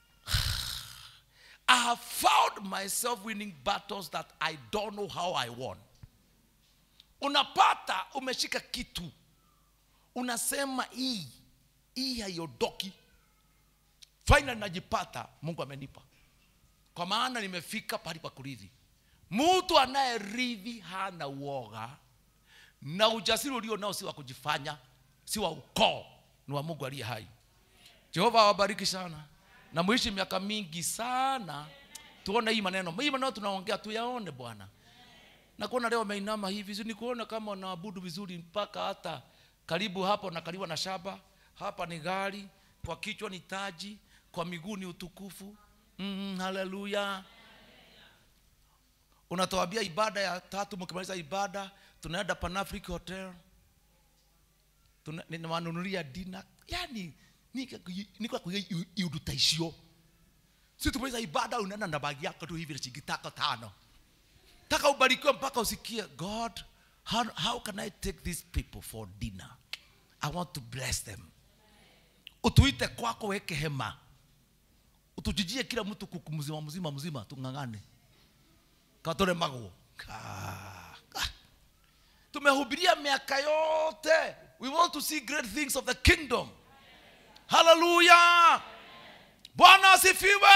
i have found myself winning battles that i don't know how i won unapata umeshika kitu unasema hii hii haiondoki finally najipata mungu amenipa kwa maana nimefika pahali pa kurithi mtu anayerithi hana uoga na ujasiri ulio nao si wa kujifanya si wa ukoo ni wa mungu aliye hai jehova awabariki sana na muishi miaka mingi sana tuone hii maneno hii maneno tunaongea tuyaone bwana na kuona leo ameinama hivi si ni kuona kama wanaabudu vizuri mpaka hata karibu hapo na karibu na shaba hapa ni gari kwa kichwa ni taji kwa miguu ni utukufu mm, haleluya unatuambia ibada ya tatu mkimaliza ibada tunaenda panafric hotel Tuna- ninawanunulia dina yani nikwa kuiga iuduta icio si tumaliza ibada unaenda na bagi yako tu hivi na shilingi tako tano taka ubarikiwe mpaka usikie god how, how can i take these people for dinner i want to bless them utuite kwako weke hema utujijie kila mtu kuku mzima mzima mzima tung'ang'ane katoremagwo Ka- ka. tumehubiria miaka yote we want to see great things of the kingdom haleluya bwana asifiwe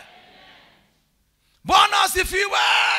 bwana asifiwe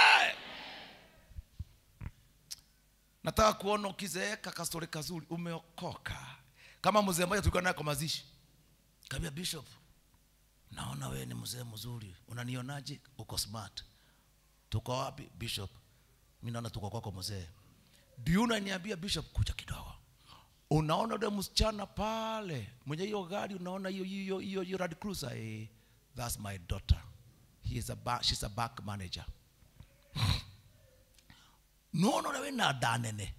nataka kuona ukizeeka kastori kazuri umeokoka kama mzee mmoja tulikuwa naye kwa mazishi kaambia bishop naona wewe ni mzee mzuri unanionaje uko smart tuko wapi bishop mi naona tuko kwako mzee ndio unaniambia bishop kuja kidogo unaona ule msichana pale mwenye hiyo gari unaona hiyo hiyo hiyo hiyo Land Cruiser eh, that's my daughter he is a ba she's a bank manager nono nawe na danene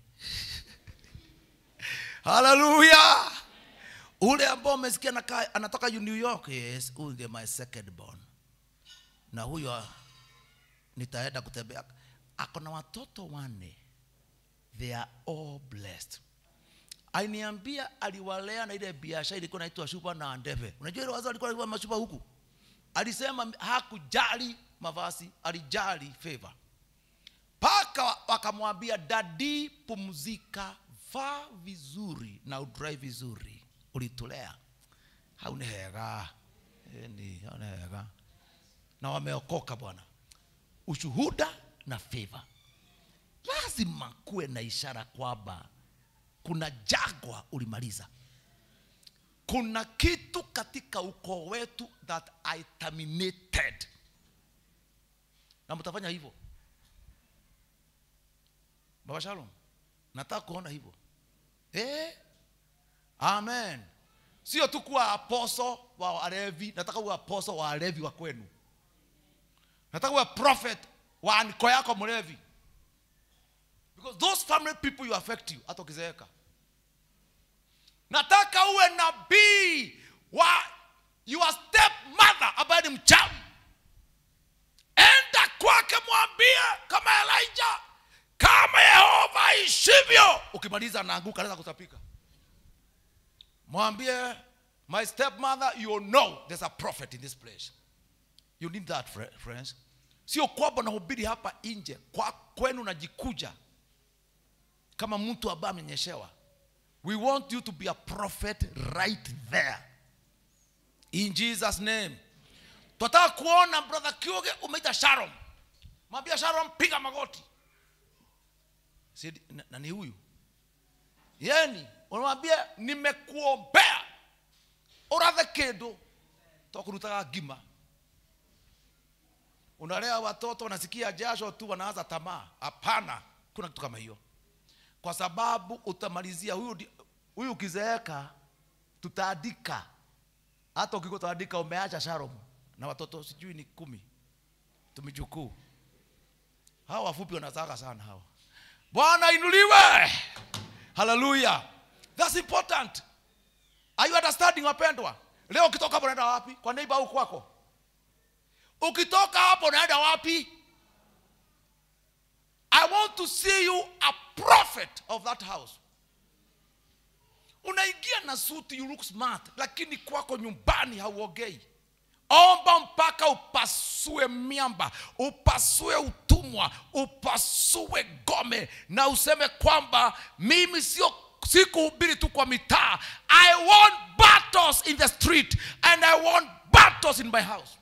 haleluya ule ambao umesikia anakaa- anatoka new york yes huyu ndiye my second born na huyo nitaenda kutembea ako na watoto wanne they are all blessed aliniambia aliwalea na ile biashara ilikuwa naitwa shupa na ndeve unajua ile wazo alikuwa alikuwa mashupa huku alisema hakujali mavazi alijali favor mpaka wakamwambia dadi pumzika vaa vizuri na udrive vizuri ulitulea hauni hega ni hauna hega na wameokoka bwana ushuhuda na favor lazima kuwe na ishara kwamba kuna jagwa ulimaliza kuna kitu katika ukoo wetu that i terminated na mtafanya hivyo baba shalom nataka kuona hivyo eh? amen sio tu kuwa aposo wa walevi nataka uwe aposo wa walevi wa kwenu nataka uwe prophet wa anko yako mlevi because those family people you affect you hata ukizeeka nataka uwe nabii wa your step mother ambaye ni mchawi enda kwake mwambie kama elijah kama yehova aishivyo ukimaliza anaanguka anaweza kutapika mwambie my step mother you know there's a prophet in this place you need that fri- friends sio kwamba nahubiri hapa nje kwa kwenu najikuja kama mtu ambaye amenyeshewa we want you to be a prophet right there in jesus name tunataka kuona brother kiuge umeita sharon mwambia sharon piga magoti Si- na- na ni huyu yeni unamwambia nimekuombea urathe kindu tokurutaga ngima unalea watoto wanasikia jasho tu wanaanza tamaa hapana kuna kitu kama hiyo kwa sababu utamalizia huyu ndi- huyu ukizeeka tutaandika hata ukikutaandika umeacha Shalom na watoto sijui ni kumi tumijukuu hawa wafupi wanataka sana hawa bwana inuliwe haleluya that's important are you understanding wapendwa leo ukitoka hapo unaenda wapi kwa neighbor au kwako ukitoka hapo unaenda wapi i want to see you a prophet of that house unaingia na suti you look smart lakini kwako nyumbani hauogei omba mpaka upasue miamba upasue utumwa upasue gome na useme kwamba mimi sio sikuhubiri tu kwa mitaa i want battles in the street and i want battles in my house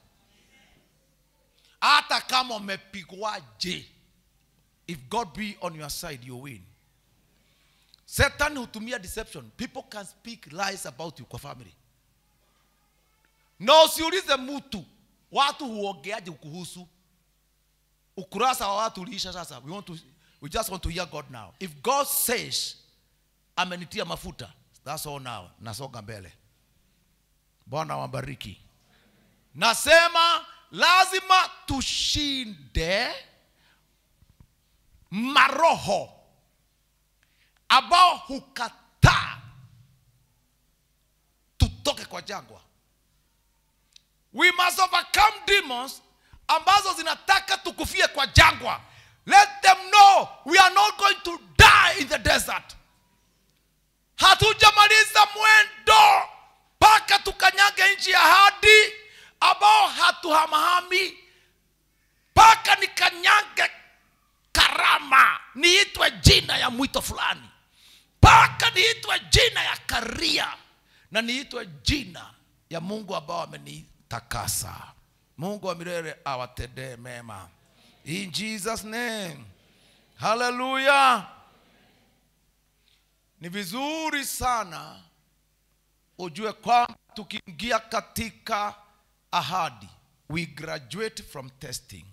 hata kama umepigwaje if god be on your side you win satan hutumia deception people can speak lies about you kwa family na usiulize mtu watu huongeaje kuhusu ukurasa wa watu uliisha sasa we, want to, we just want to hear god now if god says amenitia mafuta that's all now nasonga mbele bwana wabariki nasema lazima tushinde maroho ambao hukataa tutoke kwa jangwa we must overcome demons ambazo zinataka tukufie kwa jangwa let them know we are not going to die in the desert hatujamaliza mwendo mpaka tukanyage nchi ya hadi ambao hatuhamahami mpaka nikanyage karama niitwe jina ya mwito fulani mpaka niitwe jina ya karia na niitwe jina ya mungu ambao amenitakasa mungu wa milele awatendee mema in jesus name haleluya ni vizuri sana ujue kwamba tukiingia katika ahadi we graduate from testing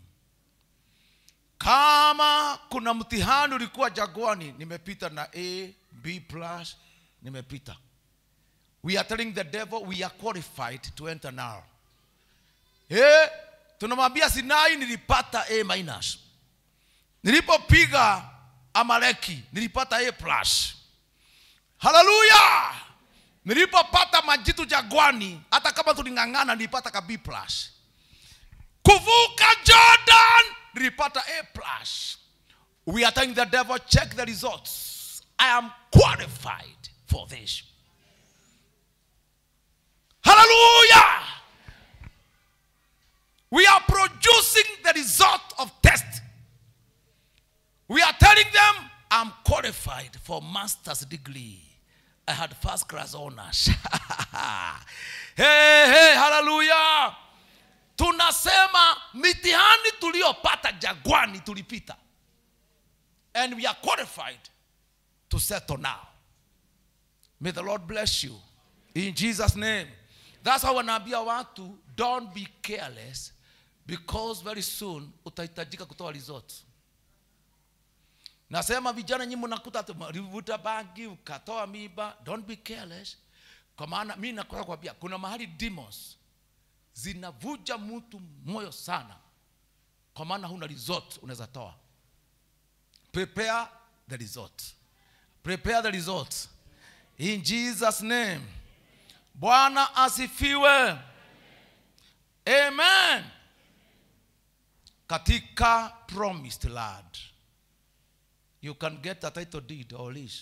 kama kuna mtihani ulikuwa jagwani nimepita na a b plus nimepita we are telling the devil we are qualified to enter now eh tunamwambia sinai nilipata a minus nilipopiga amaleki nilipata a plus haleluya nilipopata majitu jagwani hata kama tuling'ang'ana nilipata ka b plus kuvuka jordan nilipata a plus we are telling the devil check the results i am qualified for this hallelujah we are producing the result of test we are telling them i'm qualified for master's degree i had first class honors hey, hey, hallelujah tunasema mitihani tuliyopata jagwani tulipita and we are qualified to settle now may the lord bless you in jesus name that's how wanaambia watu don't be careless because very soon utahitajika kutoa result nasema vijana nyinyi mnakuta ulivuta bangi ukatoa miba don't be careless kwa maana mi nakuta kuambia kuna mahali demons zinavuja mtu moyo sana kwa maana huna result unaweza toa prepare the result prepare the result in jesus name bwana asifiwe amen katika promised land you can get a title deed or lease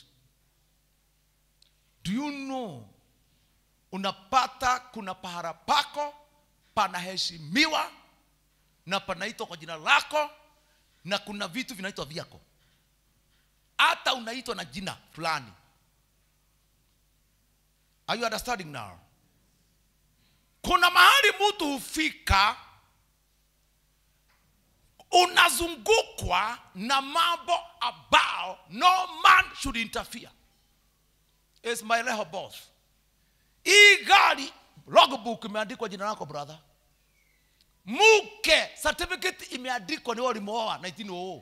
do you know unapata kuna pahara pako panaheshimiwa na panaitwa kwa jina lako na kuna vitu vinaitwa vyako hata unaitwa na jina fulani are you understanding now kuna mahali mtu hufika unazungukwa na mambo ambao no man should interfere is my rehoboth hii gari logbook imeandikwa jina lako brother mke certificate imeandikwa ni wewe ulimooa 1900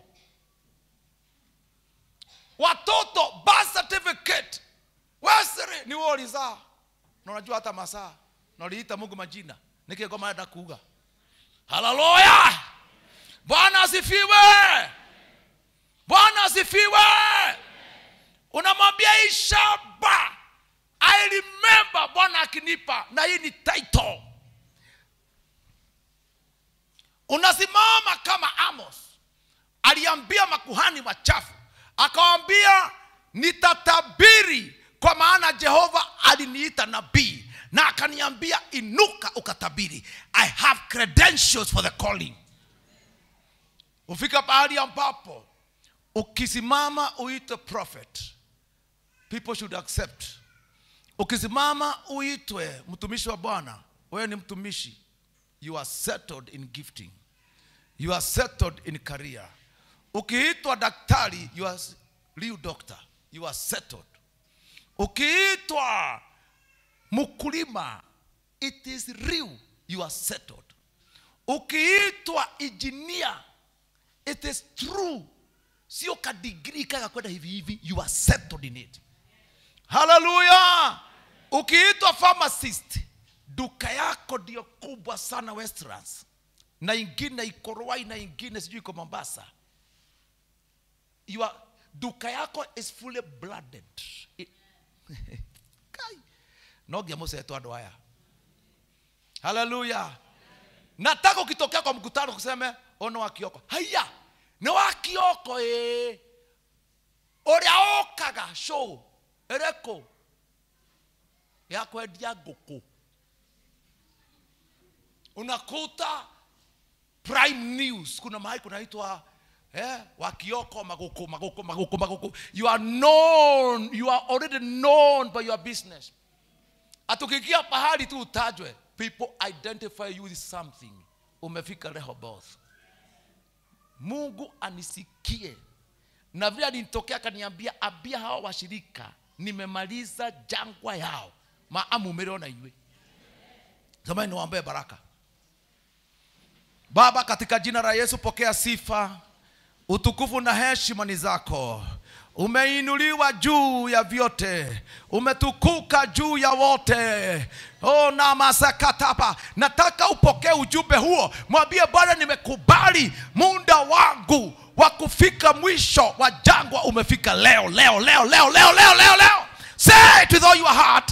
watoto birth certificate wesiri ni wewe ulizaa na unajua hata masaa na uliita mungu majina niki ngoma enda kuga haleluya bwana asifiwe bwana asifiwe unamwambia hii shamba i remember bwana akinipa na hii ni title unasimama kama amos aliambia makuhani wachafu akawambia nitatabiri kwa maana jehova aliniita nabii na akaniambia inuka ukatabiri i have credentials for the calling ufika pahali ambapo ukisimama uite prophet people should accept ukisimama uitwe mtumishi wa bwana wewe ni mtumishi you are settled in gifting you are settled in career ukiitwa daktari you are real doctor you are settled ukiitwa mkulima it is real you are settled ukiitwa engineer it is true sio kadigrii kaka kwenda hivi hivi you are settled in it haleluya ukiitwa pharmacist duka yako ndio kubwa sana westlands na ingine iko Ruai na ingine sijui iko mombasa Your, duka yako is fully blooded I- Kai. nogia musetwa andå aya haleluya nataka ukitokea kwa mkutano kuseme ono wa kioko haya nä wa kioko ä å rä a å kaga show ä rä kå ya kwendia ngå kå unakuta prime news kuna mahali kunaitwa eh, wakioko maguku maguku maguku maguku you are known you are already known by your business atukikia pahali tu utajwe people identify you with something umefika rehoboth mungu anisikie na vile alinitokea akaniambia ambia hawa washirika nimemaliza jangwa yao maamumereona iwe zamani niwaambie baraka baba katika jina la yesu pokea sifa utukufu na heshima ni zako umeinuliwa juu ya vyote umetukuka juu ya wote oh, na masakatapa nataka upokee ujumbe huo mwambie bwana nimekubali muda wangu wa kufika mwisho wa jangwa umefika leo leo leo leo leo leo leo leo say it with all your heart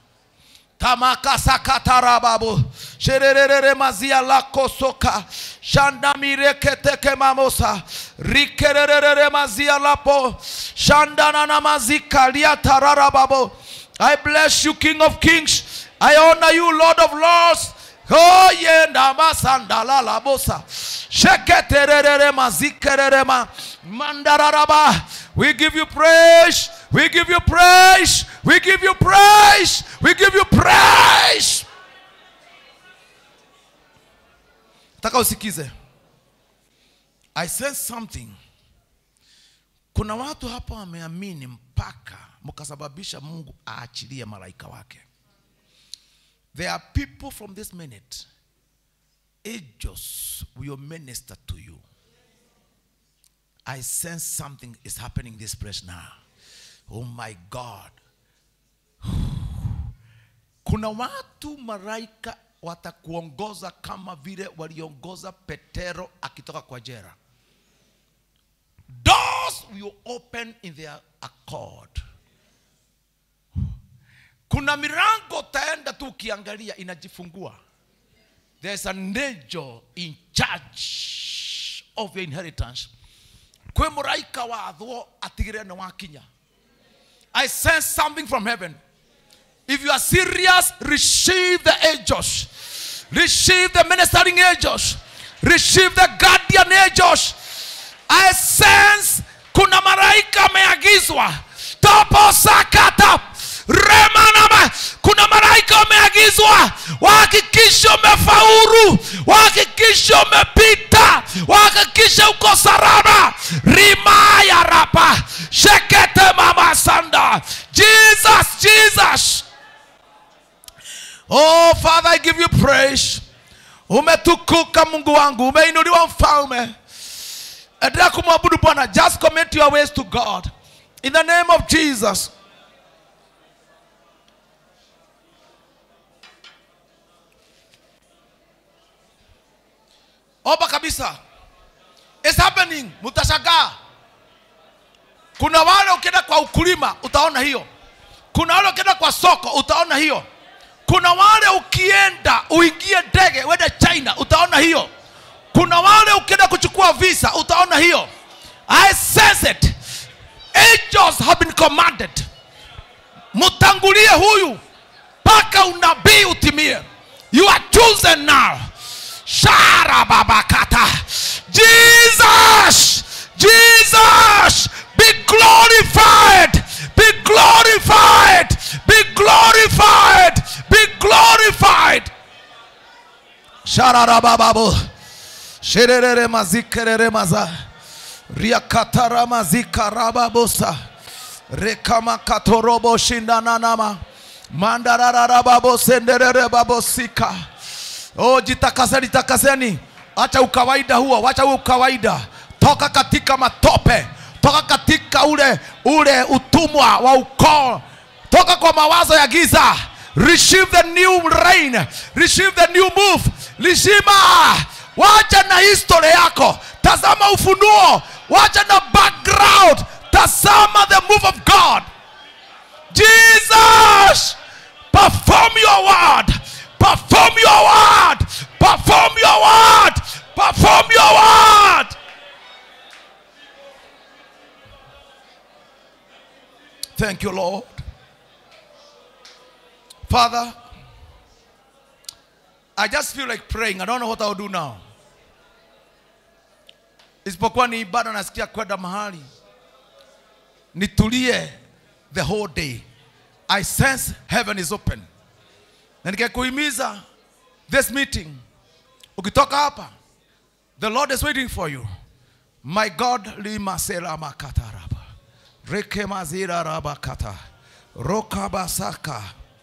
tamakasakatarababu shererere mazia lako soka shandamireketeke mamosa rikererere mazia lapo shandanana mazika liatararababo i bless you king of kings i honor you lord of lords Oh yenda masandala labosa sheketerere mazikererema mandararaba we give you praise we give you praise we give you praise we give you praise taka usikize i sense something kuna watu hapa wameamini mpaka mkasababisha mungu aachilie malaika wake there are people from this minute angels will minister to you i sense something is happening in this place now oh my god kuna watu malaika watakuongoza kama vile waliongoza petero akitoka kwa jera doors will open in their accord kuna milango utaenda tu ukiangalia inajifungua there's an angel in charge of your inheritance kwe mũraika wathwo atigĩrĩre nĩ wakinya i sense something from heaven if you are serious receive the angels receive the ministering angels receive the guardian angels i sense kuna malaika ameagizwa toposakata remanama kuna malaika wameagizwa wahakikishe umefaulu wahakikishe umepita wahakikishe uko salama rimaya rapa shekete mama sanda jesus jesus oh father i give you praise umetukuka mungu wangu umeinuliwa mfalme endelea kumwabudu bwana just commit your ways to god in the name of jesus omba kabisa It's happening mtashangaa kuna wale ukienda kwa ukulima utaona hiyo kuna wale ukienda kwa soko utaona hiyo kuna wale ukienda uingie ndege uende china utaona hiyo kuna wale ukienda kuchukua visa utaona hiyo i sense it angels have been commanded mtangulie huyu mpaka unabii utimie you are chosen now sharababakata jesus jesus be glorified be glorified be glorified be glorified shararabababo shererere mazikerere maza riakatara mazikarababosa rekamakatorobo shindananama mandarararababo senderere babosika oh jitakaseni takaseni acha ukawaida huo wacha huo ukawaida toka katika matope toka katika ule ule utumwa wa ukoo toka kwa mawazo ya giza receive the new rain receive the new move lishima wacha na history yako tazama ufunuo wacha na background tazama the move of god jesus perform your word perform your word perform your word perform your word thank you lord father i just feel like praying i don't know what i'll do now isipokuwa ni ibada nasikia kwenda mahali nitulie the whole day i sense heaven is open na nikakuhimiza this meeting ukitoka hapa the lord is waiting for you my god limaselamakataraba rekemazirarabakata rokabasaka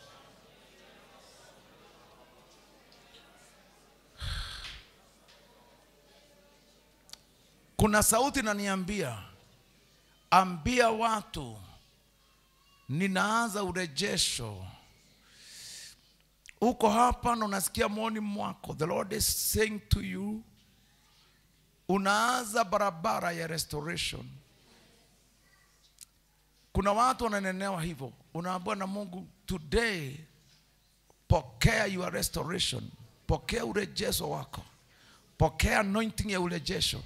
kuna sauti naniambia ambia watu ninaanza urejesho uko hapa na unasikia mwoni mwako the lord is saying to you unaanza barabara ya restoration kuna watu wananenewa hivyo unaambiwa na mungu today pokea your restoration pokea urejesho wako pokea anointing ya urejesho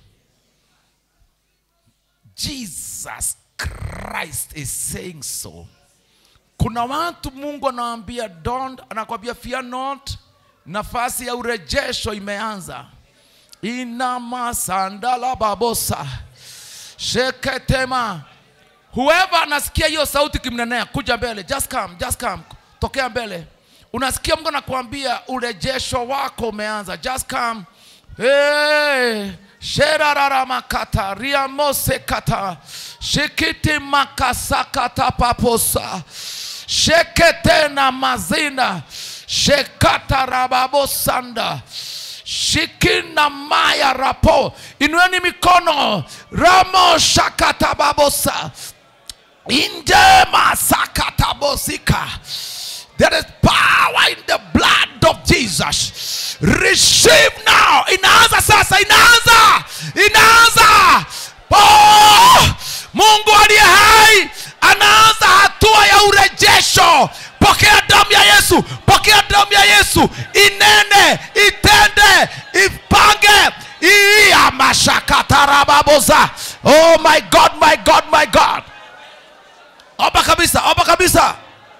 jesus christ is saying so kuna watu mungu anawaambia don't anakwambia fear not nafasi ya urejesho imeanza ina masandala babosa sheketema whoever anasikia hiyo sauti kimnenea kuja mbele just come just come tokea mbele unasikia mungu anakuambia urejesho wako umeanza just come hey. sherararamakata riamosekata shikiti makasakata paposa sheketena mazina shekata rababosanda shikina maya rapo inueni mikono ramo shakatababosa injema sakatabosika there is power in the blood of jesus receive now inaanza sasa inaanza inaanza oh, mungu aliye hai anaanza hatua ya urejesho pokea damu ya yesu pokea damu ya yesu inene itende ipange iya mashakatarababoza oh my god my god my god omba kabisa omba kabisa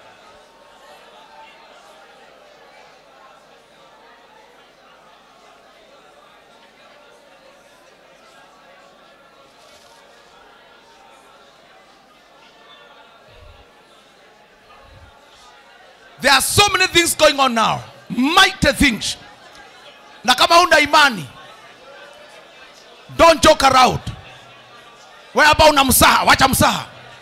there are so many things going on now mighty things na kama una imani don't joke around wewe ambao una msaha wacha msaha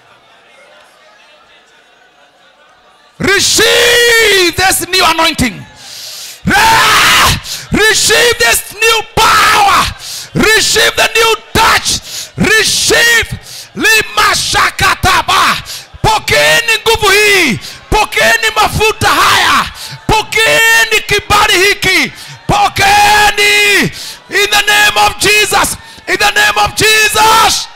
receive this new anointing Ah! receive this new power receive the new touch receive limashakataba pokeeni nguvu hii pokeeni mafuta haya pokeeni kibali hiki pokeeni in the name of jesus in the name of jesus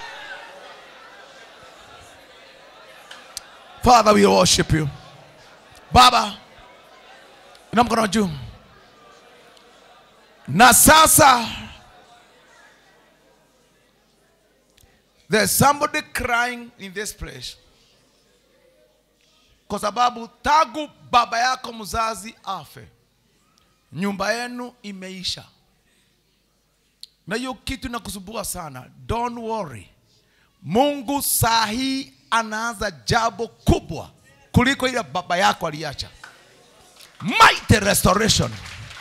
father we worship you baba ina mkono juu na sasa there's somebody crying in this place kwa sababu tangu baba yako mzazi afe nyumba yenu imeisha na hiyo kitu inakusumbua sana don't worry mungu saa hii anaanza jambo kubwa kuliko ile baba yako aliacha mighty restoration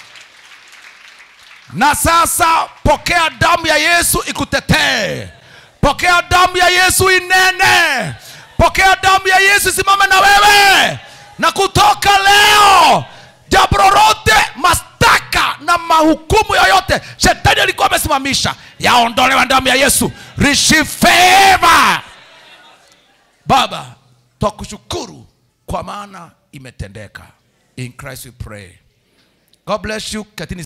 na sasa pokea damu ya yesu ikutetee pokea damu ya yesu inene pokea damu ya yesu isimame na wewe na kutoka leo jambo lolote mastaka na mahukumu yoyote shetani alikuwa amesimamisha yaondolewa damu ya yesu receive favor baba twakushukuru kwa maana imetendeka in christ we pray god bless you katini